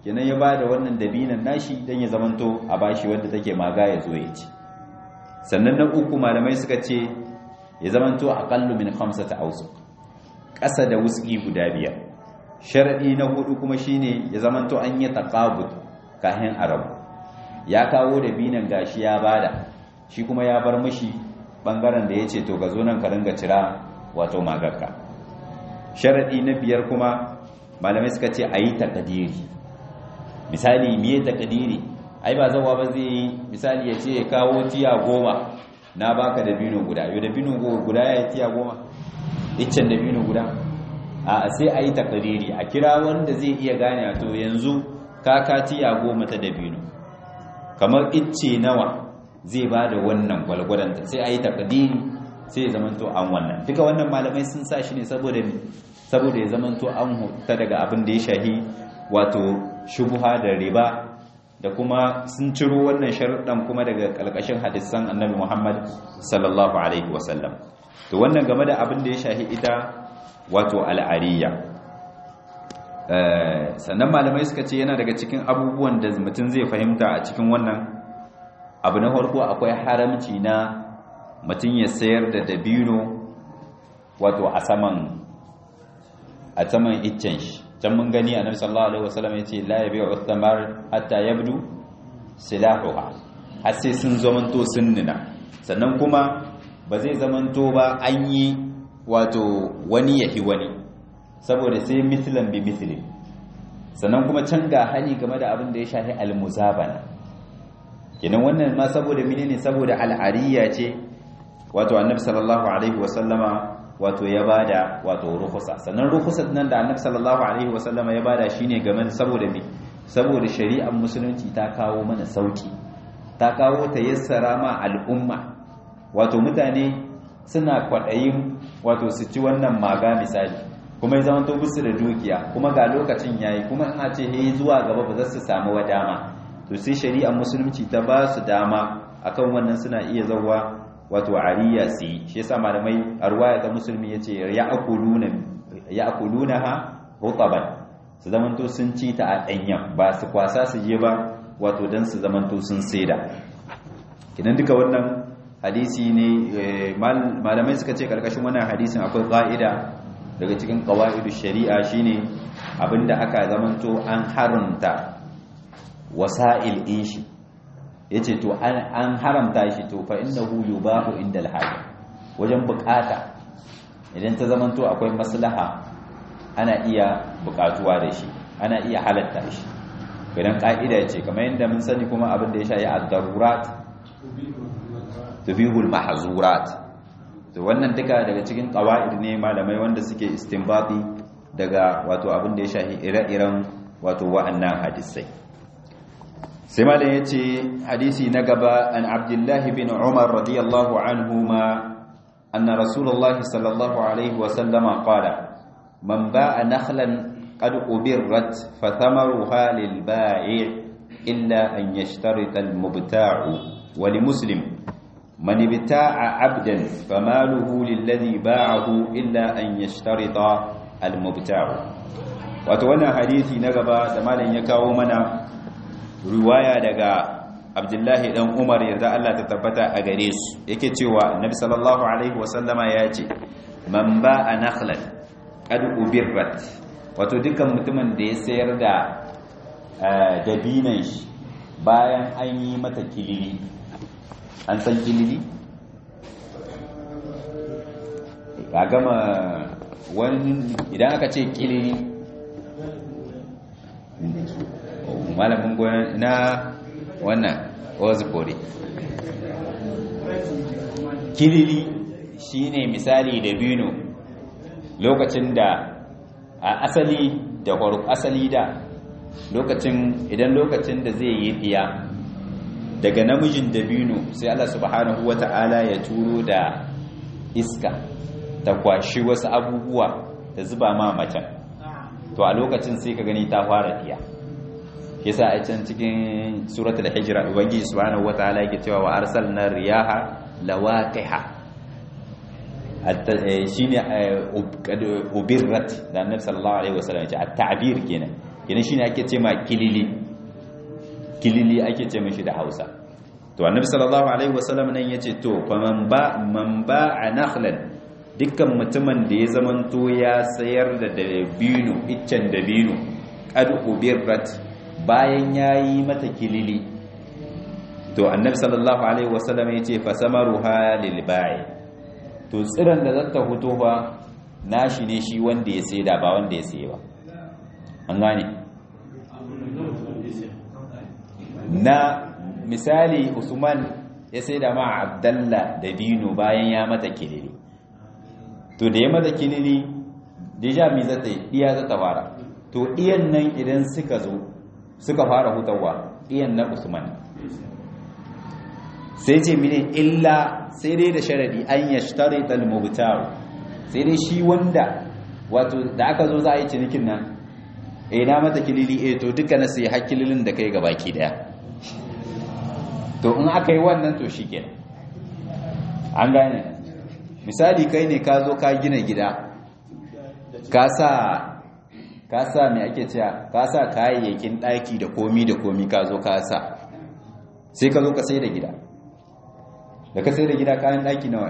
kenan ya bada wannan dabinan nashi dan ya zamanto a bashi wanda take maga ya zo ya ci sannan na uku malamai suka ce ya zamanto aqallu min khamsati awsuq ƙasa da wuski guda biyar sharadi na hudu kuma shine ya zamanto an yi taqabud kahin arabu ya kawo dabinan gashi ya bada shi kuma ya bar mishi bangaren da yace to ga zo nan ka ringa cira wato magarka sharadi na biyar kuma malamai suka ce ayi takdiri misali miye takdiri ai ba zawa ba zai yi misali ya ce ya kawo tiya goma na baka da bino guda yau da bino guda ya yi tiya goma iccen da bino guda a sai a yi takdiri a kira wanda zai iya gane to yanzu kaka tiya goma ta da bino kamar icce nawa zai ba da wannan gwalgwadanta sai a yi takdiri sai ya zamanto an wannan duka wannan malamai sun sa shi ne saboda saboda ya zamanto an huta daga abin da ya shahi wato shubuha da riba da kuma sun ciro wannan sharuɗan kuma daga ƙalƙashin hadisan annabi Muhammad sallallahu alaihi wasallam to wannan game da abin da ya shahi ita wato al'ariya sannan malamai suka ce yana daga cikin abubuwan da mutum zai fahimta a cikin wannan abu na farko akwai haramci na mutum ya sayar da dabino wato a saman a saman iccen shi can mun gani annabi sallallahu alaihi wasallam yace la yabi'u thamar hatta yabdu silahuha har sai sun zamanto sun nuna sannan kuma ba zai zamanto ba an yi wato wani yahi wani saboda sai mislan bi mislin sannan kuma can ga hani game da abin da ya shafi almuzabana kenan wannan ma saboda menene saboda al'ariya ce wato annabi sallallahu alaihi wasallama wato ya bada wato rukhsa sannan rukhsat nan da annabi sallallahu alaihi wasallama ya bada shine game da saboda me saboda shari'ar musulunci ta kawo mana sauki ta kawo ta yassara ma al'umma wato mutane suna kwadayin wato su ci wannan maga misali kuma ya zama to bisu da dukiya kuma ga lokacin yayi kuma in a ce he zuwa gaba ba za su samu wadama to sai shari'ar musulunci ta ba su dama akan wannan suna iya zawa wato ariya su yi shi yasa malamai a ruwaya ta musulmi ya ce ya akuluna ha rutaban su zamanto sun ci ta a ɗanyen ba su kwasa su je ba wato don su zamanto sun saida kinan duka wannan hadisi ne malamai suka ce karkashin wannan hadisin akwai ƙa'ida daga cikin ƙawa'idu shari'a shine abinda aka zamanto an harunta wasa'il in shi ya ce to an haramta shi to fa inda hu yubahu inda alhaji wajen bukata idan ta zamanto akwai maslaha ana iya bukatuwa da shi ana iya halatta shi idan ka'ida ce kamar yadda mun sani kuma abin da ya shayi ad-darurat tubihul mahzurat to wannan duka daga cikin qawaid ne malamai wanda suke istinbati daga wato abin da ya shahi ire-iren wato wa'annan hadisai sai malam ya ce hadisi na gaba an abdullahi bin umar radiyallahu anhu ma anna rasulullah sallallahu alaihi wasallama qala man ba'a nakhlan qad ubirrat fa thamaruha lil ba'i' illa an yashtarita al mubta'u wa li muslim man ibta'a 'abdan famaluhu lilladhi ba'ahu illa an yashtarita al mubta'u wato wannan hadisi na gaba da malam ya kawo mana riwaya daga abdullahi dan umar yarda Allah ta tabbata a gare su yake cewa annabi sallallahu alaihi wasallama ya ce man ba'a nakhlan qad ubirrat wato dukkan mutumin da ya sayar da dabinan shi bayan an yi mata kilili an san kilili a gama wani idan aka ce kilili malamin goyon na wannan ozipori kilili shine misali da bino lokacin da a asali da asali da lokacin idan lokacin da zai yi diya daga namijin dabino sai Allah subhanahu wata'ala ya turo da iska ta kwashi wasu abubuwa ta zuba ma macen to a lokacin sai ka gani ta fara diya yasa a can cikin suratul hijra ubangiji subhanahu wataala yake cewa wa arsalna riyaha lawaqiha shine ubirrat da annabi sallallahu alaihi wasallam ya at-ta'bir kenan kenan shine ake ce ma kilili kilili ake ce mishi da Hausa to annabi sallallahu alaihi wasallam nan yace to fa man ba man ba'a nakhlan dukkan mutumin da ya zamanto ya sayar da dabino iccen dabino qad ubirrat bayan yayi mata kilili to annabi sallallahu alaihi wasallam yace fa samaruha lil ba'i to tsiran da zata fito fa nashi ne shi wanda ya saida ba wanda ya saye ba an gane na misali usman ya saida ma abdalla dabino bayan ya mata kilili to da ya mata kilili deja mi zata yi iya zata fara to iyan nan idan suka zo suka fara hutawa iyan na usman sai ce mine illa sai dai da sharadi an ya shtari talmubtaru sai dai shi wanda wato da aka zo za a yi cinikin nan eh na mata kilili eh to duka na sai hakililin da kai gabaki daya to in aka yi wannan to shi kenan an gane misali kai ne ka zo ka gina gida ka sa ka sa mai ake cewa ka sa kayayyakin ɗaki da komi da komi ka zo ka sa sai ka zo ka sai da gida da ka sai da gida kayan ɗaki nawa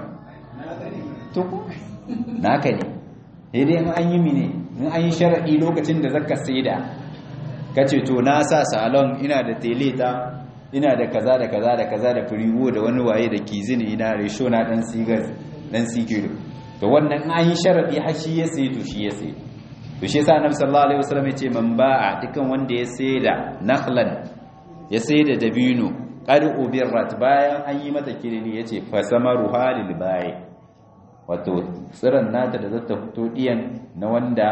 to naka ne sai dai in an yi mine in an yi sharaɗi lokacin da zaka sai da ka ce to na sa salon ina da teleta ina da kaza da kaza da kaza da firiwo da wani waye da kizini ina resho na dan sigar dan sikiro to wannan an yi sharadi har shi ya sai to shi ya sai to shi yasa annabi sallallahu alaihi wasallam ya ce man ba'a dukan wanda ya sai da nakhlan ya sai da dabino qad ubirrat bayan an yi mata kilini yace fa samaru halil bai wato tsiran nata da zata fito diyan na wanda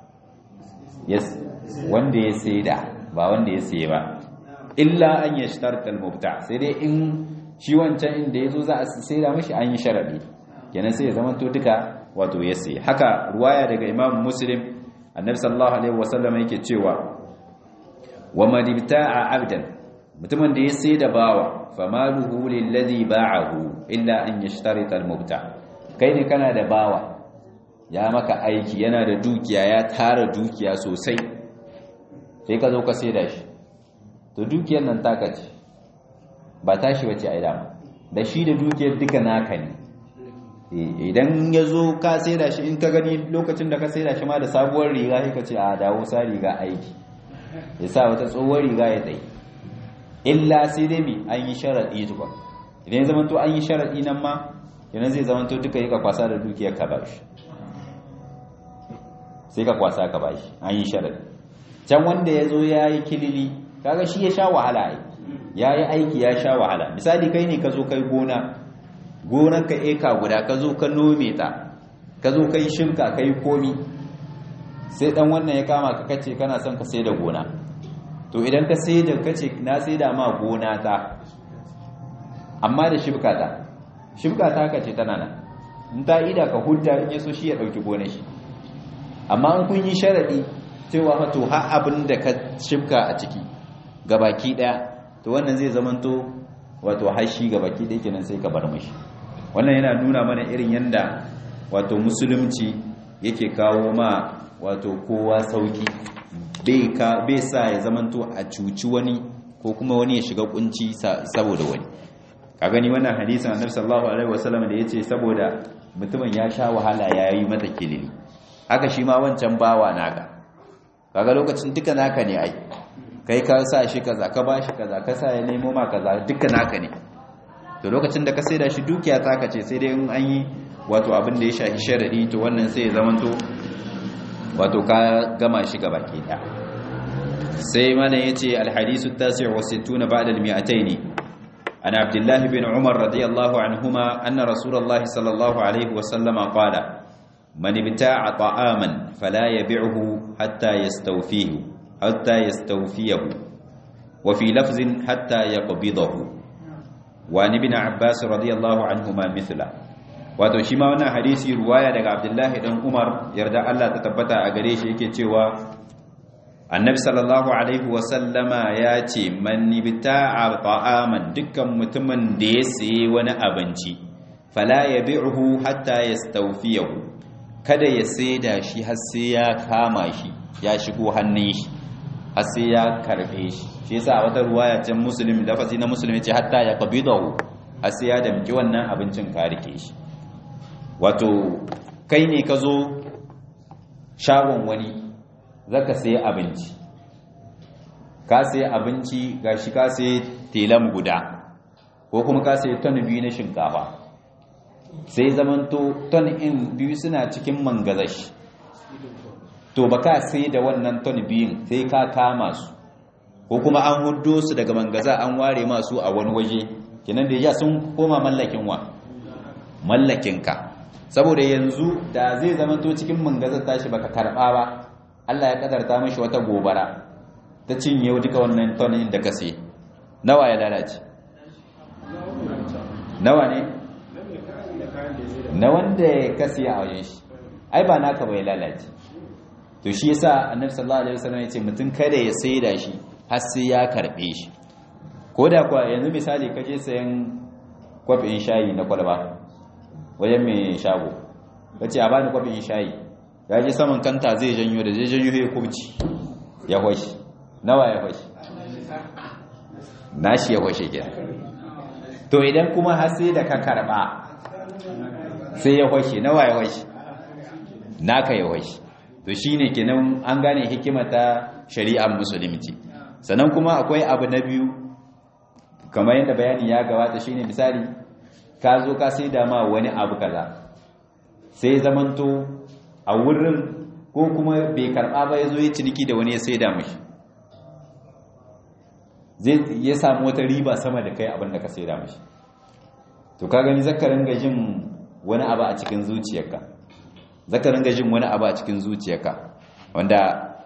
yes wanda ya sai da ba wanda ya sai ba illa an ya shtarta al-mubta sai dai in shi wancan inda yazo za a saida mishi an yi sharadi kenan sai ya zama to duka wato ya sai haka ruwaya daga Imam Muslim Annabi sallallahu alaihi wasallam yake cewa wa man ibta'a 'abdan mutumin da ya sai da bawa famaluhu lilladhi ba'ahu illa an yashtarita al-mubta kai ne kana da bawa ya maka aiki yana da dukiya ya tara dukiya sosai sai ka zo ka sai da shi to dukiyar nan taka ce ba tashi wace a dama da shi da dukiyar duka naka ne idan ya zo ka sai da shi in ka gani lokacin da ka sai da shi ma da sabuwar riga sai ka ce a dawo sa riga aiki ya sa wata tsohuwar riga ya tsaye illa sai dai mi an yi sharaɗi tukwa idan ya zamanto an yi sharaɗi nan ma yana zai zamanto duka yi ka kwasa da dukiyar ka ba shi sai ka kwasa ka ba shi an yi sharaɗi can wanda ya zo ya yi kilili kaga shi ya sha wahala ai ya yi aiki ya sha wahala misali kai ne ka zo kai gona gonar ka eka guda ka zo ka nome ta ka zo kai shimka kai komi sai dan wannan ya kama ka kace kana son ka sai da gona to idan ka sai da kace na sai da ma gona ta amma da shibka ta shibka ta kace tana nan in ta ida ka hudda in yaso shi ya dauki gonar shi amma in kun yi sharadi cewa to har abin da ka shibka a ciki gabaki daya to wannan zai zamanto wato hashi gabaki daya kenan sai ka bar mashi wannan yana nuna mana irin yanda wato musulunci yake kawo ma wato kowa sauki bai ka bai sa ya zamanto a cuci wani ko kuma wani ya shiga kunci saboda wani ka gani wannan hadisin annabi sallallahu alaihi wasallam da yace saboda mutumin ya sha wahala yayi mata kilili haka shi ma wancan bawa naka kaga lokacin duka naka ne ai kai ka sa shi kaza ka ba shi kaza ka sa ya nemo ma kaza duka naka ne to lokacin da ka saida shi dukiya ta ka ce sai dai in an yi wato abin da ya shafi sharadi to wannan sai ya zamanto wato ka gama shi gaba ke da sai mana yace alhadisu tasi' wa 60 ba'da al-mi'atayn an abdullah bin umar radiyallahu anhuma anna rasulullahi sallallahu alaihi wa sallama qala man ibta'a ta'aman fala yabi'uhu hatta yastawfihi حتى يستوفيه وفي لفظ حتى يقبضه وعن ابن عباس رضي الله عنهما مثله wato shi ma wannan hadisi ruwaya daga Abdullahi dan Umar yarda Allah ta tabbata a gare shi yake cewa Annabi sallallahu alaihi wa sallama ya ce man ibta'a ta'aman dukkan mutumin da ya sayi wani abinci fala yabi'uhu hatta yastawfiyahu kada ya saida shi har sai ya kama shi ya shigo hannun shi har sai ya karbe shi shi yasa a wata ruwaya can muslim lafazi na muslim yace hatta ya qabidahu har sai ya damki wannan abincin ka rike shi wato kai ne ka zo shagon wani zaka sai abinci ka sai abinci gashi ka sai telam guda ko kuma ka sai ton biyu na shinkafa sai zamanto ton in biyu suna cikin mangazashi to ba ka sai da wannan ton biyun sai ka kama su ko kuma an hudo su daga mangaza an ware masu a wani waje kinan da ya sun koma mallakin wa mallakinka saboda yanzu da zai zamanto cikin mangazar tashi baka karba ba Allah ya kadarta mashi wata gobara ta cinye duka wannan tonin da ka sai nawa ya lalace nawa ne na wanda ya kasi a wajen shi ai ba naka bai lalace to shi yasa annabi sallallahu alaihi wasallam yace mutum kada ya saida shi har sai ya karbe shi ko da kuwa yanzu misali kaje sayan kwafin shayi na kwalba wajen mai shago kace a bani kwafin shayi ya je saman kanta zai janyo da zai janyo ya kurci ya hoshi nawa ya hoshi nashi ya hoshi ke to idan kuma har sai da ka karba sai ya hoshi nawa ya hoshi naka ya hoshi to shine kenan an gane hikima ta shari'ar musulunci sannan kuma akwai abu na biyu kamar yadda bayani ya gabata shine misali ka zo ka sai da ma wani abu kaza sai zamanto a wurin ko kuma bai karba ba ya zo ya ciniki da wani ya sai da mashi zai ya samu wata riba sama da kai abin da ka sai da mashi to ka gani zakarin gajin wani abu a cikin zuciyarka zakarin gajin wani abu a cikin zuciyarka wanda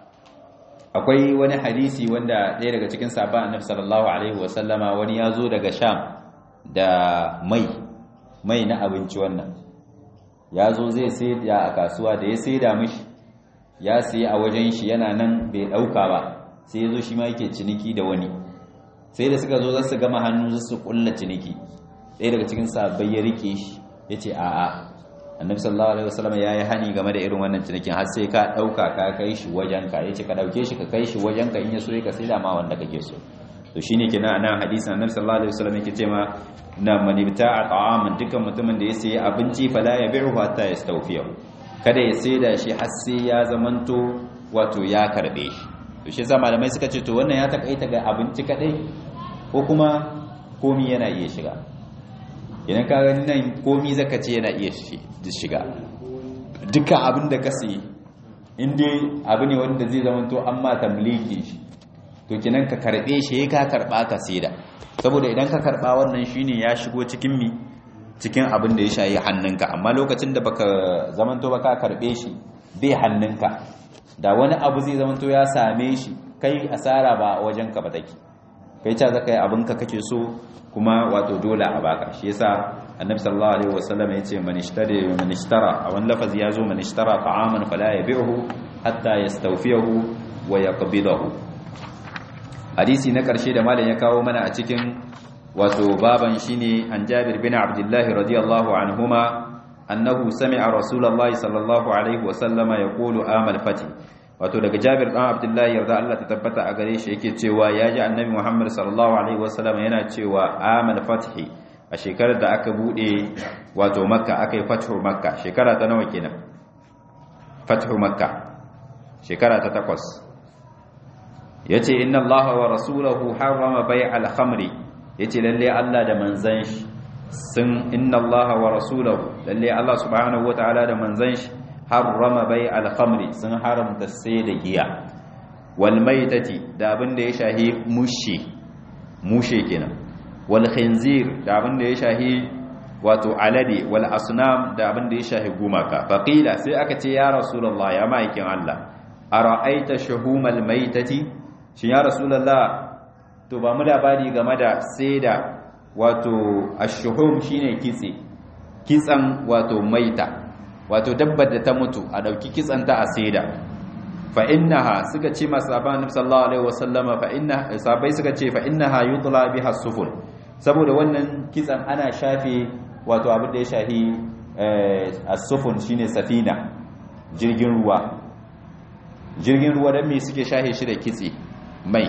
akwai wani hadisi wanda ɗaya daga cikin sabon annabi sallallahu alaihi wasallama wani ya zo daga sham da mai mai na abinci wannan ya zo zai sai a kasuwa da ya sai da mishi ya siya a wajen shi yana nan bai ɗauka ba sai ya zo shi ma yake ciniki da wani sai da suka zo za su gama hannu su kulla ciniki ɗaya daga cikin sabbai ya rike shi ya ce a'a annabi sallallahu alaihi wasallam ya yi hani game da irin wannan cinikin har sai ka ɗauka ka kai shi wajen ka yace ka ɗauke shi ka kai shi wajen ka in ya so ka sai da ma wanda kake so to shine kenan anan hadisin annabi sallallahu alaihi wasallam yake cewa na man ibta'a ta'aman dukkan mutumin da ya sayi abinci fala yabi'u hatta yastawfiyahu kada ya sai da shi har sai ya zamanto wato ya karbe shi to shi yasa malamai suka ce to wannan ya takaita ga abinci kadai ko kuma komi yana iya shiga idan ka gani nan komi zaka ce yana iya shiga dukkan abin da ka sayi inda abu ne wanda zai zama to an ma tamliki shi to kinan ka karbe shi ka karba ka saida saboda idan ka karba wannan shine ya shigo cikin mi cikin abin da ya shayi hannunka amma lokacin da baka zamanto ba ka karbe shi bai hannunka da wani abu zai zamanto ya same shi kai asara ba wajen ka ba take kai ta zaka yi abinka kake so kuma wato dole a baka shi yasa annabi sallallahu alaihi wasallam yace man ishtari man ishtara a wani lafazi yazo man ishtara ta'aman fala yabi'uhu hatta yastawfiyahu wa yaqbidahu hadisi na karshe da malam ya kawo mana a cikin wato baban shine an Jabir bin Abdullah radiyallahu anhuma annahu sami'a rasulullahi sallallahu alaihi wasallam yaqulu amal fati wato daga Jabir dan Abdullah yarda Allah ta tabbata a gare shi yake cewa ya ji annabi Muhammad sallallahu alaihi wasallam yana cewa amal fathi a shekarar da aka bude wato Makka aka yi fathu Makka shekara ta nawa kenan fathu Makka shekara ta takwas yace inna Allah wa rasuluhu harrama bai'al khamri yace lalle Allah da manzon shi sun inna Allah wa rasuluhu lalle Allah subhanahu wataala da manzon shi harrama bai alkhamri sun haramta sai da giya wal maitati da abin da ya shahi mushe mushe kenan wal khinzir da abin da ya shahi wato alade wal asnam da abin da ya shahi gumaka faqila sai aka ce ya rasulullah ya maikin Allah ara'aita shuhumal maitati shin ya rasulullah to ba mu labari game da sai da wato ashuhum shine kitse kitsan wato maita wato dabbar da ta mutu a dauki kitsanta a saida fa innaha suka ce masaban sallallahu alaihi wasallama fa inna sabai suka ce fa innaha yutla biha sufun saboda wannan kitsan ana shafe wato abin da ya shahi as-sufun shine safina jirgin ruwa jirgin ruwa dan me suke shahe shi da kitse mai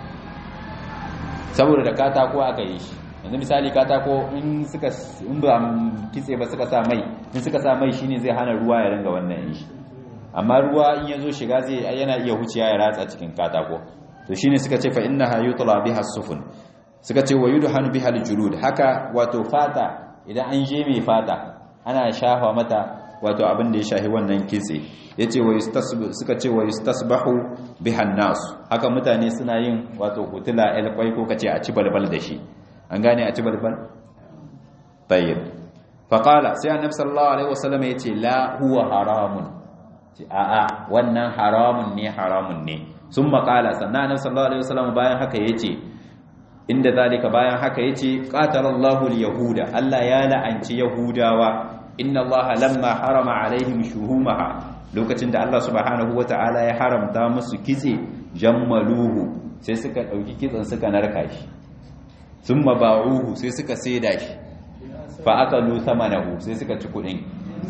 saboda da katako aka yi shi yanzu misali katako in suka in ba kitse ba suka sa mai in suka sa mai shine zai hana ruwa ya ringa wannan shi amma ruwa in yazo shiga zai yana iya huciya ya ratsa cikin katako to shine suka ce fa innaha yutla biha sufun suka ce wa yudhanu biha aljulud haka wato fata idan an je mai fata ana shafa mata wato abin da ya shahi wannan kitse yace wa suka ce wa yustasbahu biha nas haka mutane suna yin wato hutula el kwai ko kace a ci balbal da shi an gane a ci balbal tayyib fa qala sai annabi sallallahu alaihi wasallam yace la huwa haramun a'a wannan haramun ne haramun ne sun makala sannan annabi sallallahu alaihi wasallam bayan haka yace inda zalika bayan haka yace qatalallahu alyahuda Allah ya la'anci yahudawa inna Allah lamma harama alaihim shuhumaha lokacin da Allah subhanahu wataala ya haramta musu kitse jammaluhu sai suka dauki kitsen suka narka shi summa ba'uhu sai suka saida shi fa akalu thamanahu sai suka ci kudin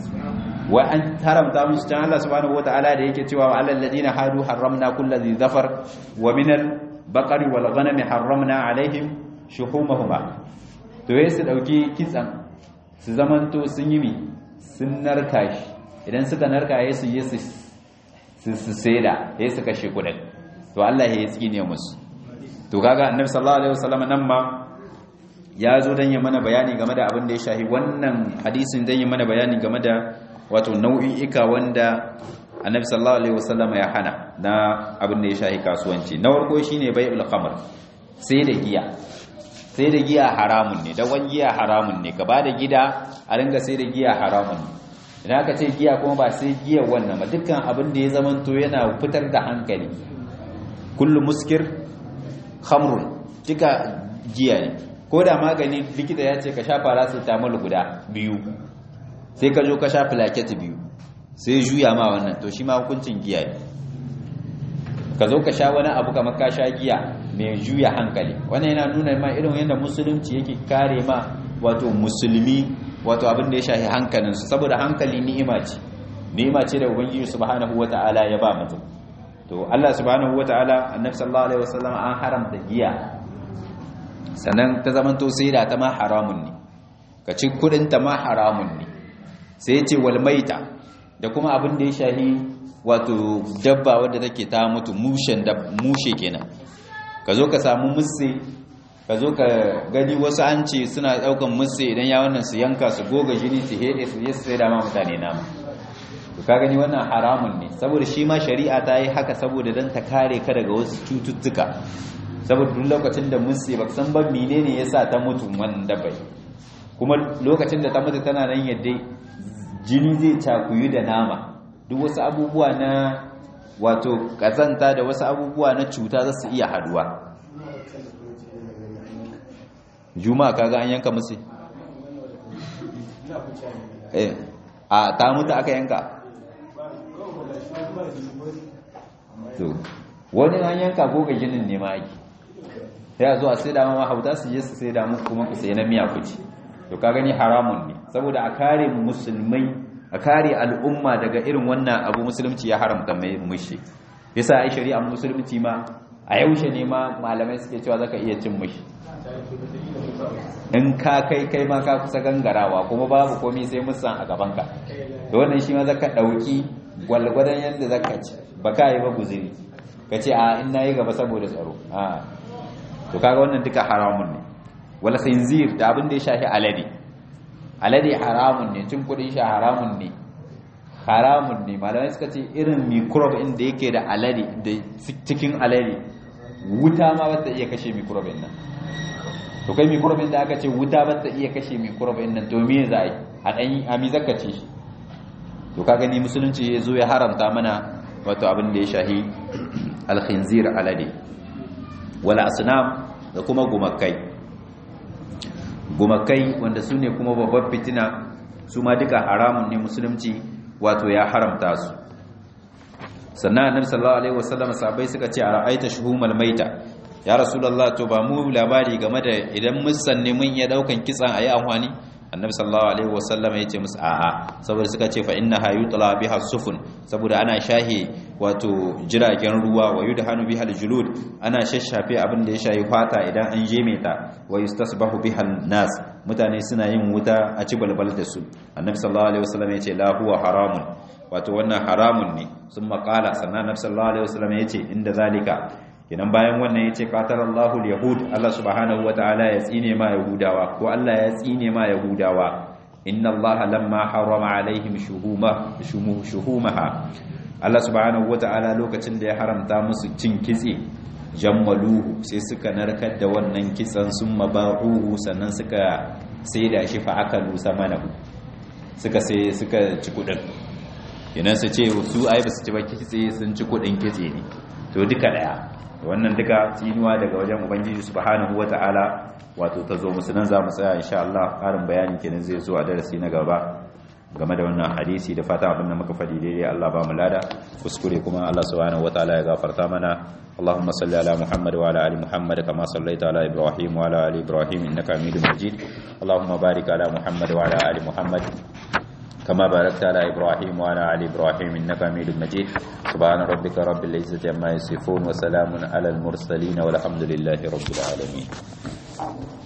wa an haramta musu can Allah subhanahu wataala da yake cewa alal ladina hadu harramna kulli zafar wa minal baqari wal ghanami harramna alaihim shuhumahuma to yayin su dauki kitsan su zamanto sun yi mi sun narka shi idan suka narka yayin su yi su su saida yayin su kashe kudin to Allah ya tsine musu to kaga annabi sallallahu alaihi wasallam nan ma ya zo dan yi mana bayani game da abin da ya shahi wannan hadisin dan yi mana bayani game da wato nau'i'ika wanda annabi sallallahu alaihi wasallam ya hana na abin da ya shahi kasuwanci na farko shine bai'ul khamr sai da giya sai da giya haramun ne da wani giya haramun ne gaba da gida a ringa sai da giya haramun ne idan aka ce giya kuma ba sai giya wannan ba dukkan abin da ya zamanto yana fitar da hankali kullu muskir khamrun duka giya ne ko da magani likita ya ce ka sha paracetamol guda biyu sai ka zo ka sha plaquette biyu sai juya ma wannan to shi ma hukuncin giya ne ka zo ka sha wani abu kamar ka sha giya mai juya hankali wannan yana nuna ma irin yadda musulunci yake kare ma wato musulmi wato abin da ya shafi hankalinsu saboda hankali ni'ima ce ni'ima ce da ubangiji subhanahu wata'ala ya ba mutum to Allah subhanahu wata'ala annabi sallallahu alaihi wasallam an haramta giya sannan ta zamanto sai da ta ma haramun ne ka ci kudin ta ma haramun ne sai ya ce wal maita da kuma abin da ya shahi wato dabba wadda take ta mutu mushen da mushe kenan ka zo ka samu musse ka zo ka gani wasu an ce suna daukan musse idan ya wannan su yanka su goga jini su hede su yi sai da ma mutane nama to ka gani wannan haramun ne saboda shi ma shari'a ta yi haka saboda dan ta kare ka daga wasu cututtuka saboda duk lokacin da musse ba san ba menene yasa ta mutu wannan dabbai kuma lokacin da ta mutu tana nan yadda jini zai cakuyu da nama duk wasu abubuwa na wato kazanta da wasu abubuwa na cuta za su iya haduwa juma'a kaga an yanka musu eh a ta mutu aka yanka to wani an yanka goga jinin ne ma ake ya zuwa sai da ma hauta su je su sai da mu kuma ku sai na miya kuci to ka gani haramun ne saboda a kare musulmai a kare al'umma daga irin wannan abu musulunci ya haramta mai mushi yasa ai shari'a musulunci ma a yaushe ne ma malamai suke cewa zaka iya cin mushi in ka kai kai ma ka kusa gangarawa kuma babu komai sai musan a gaban ka da wannan shi ma zaka dauki gwalgwadon yadda zaka ci ba ka yi ba guziri ka ce a in nayi gaba saboda tsaro a to kaga wannan duka haramun ne wal khinzir da abin da ya shafi alade alade haramun ne cin kudin shi haramun ne haramun ne malamai suka ce irin microbe in da yake da alade da cikin alade wuta ma ba ta iya kashe microbe nan to kai microbe da aka ce wuta ba ta iya kashe microbe nan to me za a yi a dan a mi zaka ce shi to ka gani musulunci ya zo ya haramta mana wato abin da ya shahi al-khinzir alade wala asnam da kuma gumakai gumakai wanda su ne kuma babbar fitina su ma duka haramun ne musulunci wato ya haramta su sannan annabi sallallahu alaihi wasallam sahabbai suka ce a ra'aita shuhumal maita ya rasulullah to ba mu labari game da idan musan ne mun iya daukan kitsan ayi amfani annabi sallallahu alaihi wasallam ya ce musu a'a saboda suka ce fa innaha yutla biha sufun saboda ana shahi wato jiragen ruwa wa yudhanu biha aljulud ana shashafe abin da ya shayi fata idan an jeme ta wa yustasbahu biha nas mutane suna yin wuta a ci balbal da su annabi sallallahu alaihi wasallam yace la huwa haramun wato wannan haramun ne sun makala sannan annabi sallallahu alaihi wasallam yace inda zalika kenan bayan wannan yace qatalallahu alyahud Allah subhanahu wataala ya tsine ma yahudawa ko Allah ya tsine ma yahudawa inna allaha lamma harrama alaihim shuhuma shuhumaha Allah subhanahu wata'ala lokacin da ya haramta musu cin kitse jammaluhu sai suka narkar da wannan kitsan sun mabaruhu sannan suka saida shi fa aka lusa mana suka sai suka ci kudin idan su ce su ai ba su ci ba kitse sun ci kudin kitse ne to duka daya wannan duka tsinuwa daga wajen ubangiji subhanahu wata'ala wato ta zo musu nan za mu tsaya insha Allah ƙarin bayani kenan zai zo a darasi na gaba game da wannan hadisi da fata abin da muka faɗi daidai Allah ba mu lada kuskure kuma Allah subhanahu wataala ya gafarta mana اللهم صل على محمد وعلى ال محمد كما صليت على ابراهيم وعلى ال ابراهيم انك حميد مجيد اللهم بارك على محمد وعلى ال محمد كما باركت على إبراهيم وعلى آل إبراهيم إنك حميد مجيد سبحان ربك رب العزة عما يصفون وسلام على المرسلين والحمد لله رب العالمين